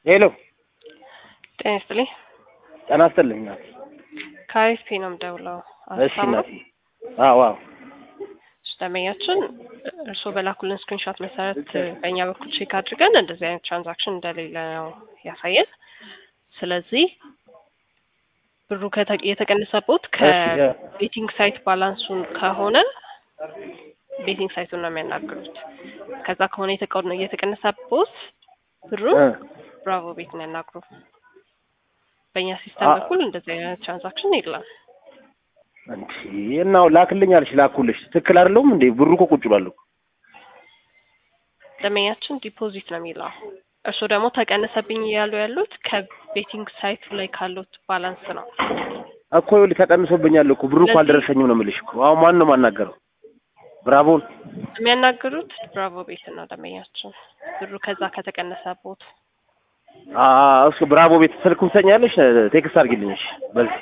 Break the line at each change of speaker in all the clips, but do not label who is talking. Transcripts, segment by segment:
ሄሎ
ጤና ይስጥልኝ።
ጤና ይስጥልኝ እናቴ።
ከአሪፍ ነው የምደውለው።
እሺ እናቴ። አዎ አዎ
እሺ ደንበኛችን እርስዎ በላኩልን ስክሪንሾት መሰረት በእኛ በኩል ቼክ አድርገን እንደዚህ አይነት ትራንዛክሽን እንደሌለ ነው ያሳየን። ስለዚህ ብሩ ከተ- የተቀነሰቦት ከቤቲንግ ሳይት ባላንሱን ከሆነ ቤቲንግ ሳይቱን ነው የሚያናግሩት። ከዛ ከሆነ የተቀ- የተቀነሰቦት ብሩ
እ
ብራቮ ቤት ነው ያናግሩ። በእኛ ሲስተም
አ-
በኩል እንደዚህ አይነት ትራንዛክሽን የለም።
እንዴ እናው ላክልኝ አልሽ ላኩልሽ። ትክክል አይደለሁም እንዴ? ብሩ እኮ ቁጭ ብሏል እኮ።
ደንበኛችን ዲፖዚት ነው የሚለው። እርስዎ ደግሞ ተቀነሰብኝ እያሉ ያሉት ከቤቲንግ ሳይቱ ላይ ካሉት ባላንስ ነው።
እኮ ይኸውልህ ተቀንሶብኛል እኮ ብሩ እኮ
ስለዚህ-
አልደረሰኝም ነው የምልሽ እኮ። አሁን ማን ነው የማናገረው? ብራቮን
የሚያናግሩት ብራቮ ቤት ነው ደንበኛችን። ብሩ ከዛ ከተቀነሰቦት
አ እሱ ብራቮ ቤት ስልክ ትሰኛለሽ? ቴክስት አድርጊልኝ እሺ። በዚህ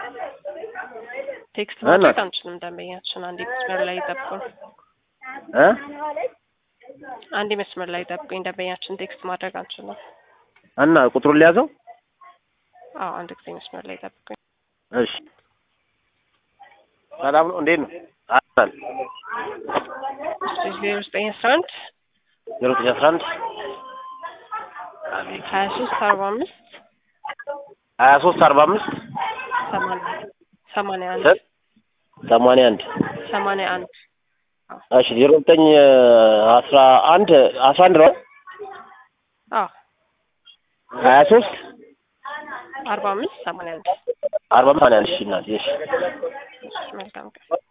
ቴክስት
እና-
ማድረግ አንችልም ደንበኛችን። አንዴ መስመር ላይ ይጠብቁን፣
እ
አንዴ መስመር ላይ ይጠብቁኝ። ደንበኛችን ቴክስት ማድረግ አንችልም።
እና ቁጥሩን ሊያዘው?
አዎ አንድ ጊዜ መስመር ላይ ይጠብቁኝ።
እሺ። ሰላም ነው? እንዴት ነው? አል
ዜሮ ዘጠኝ አስራ አንድ
ዜሮ ዘጠኝ አስራ አንድ አቤት
ሀያ ሶስት አርባ አምስት
ሀያ ሶስት አርባ አምስት
ሰማንያ ሰማንያ አንድ
ሰማንያ አንድ
ሰማንያ አንድ
እሺ ዜሮ ዘጠኝ አስራ አንድ አስራ አንድ ነው
አዎ
ሀያ ሶስት
አርባ አምስት ሰማንያ አንድ
አርባ ሰማንያ አንድ እሺ እናቴ እሺ
መልካም ቀን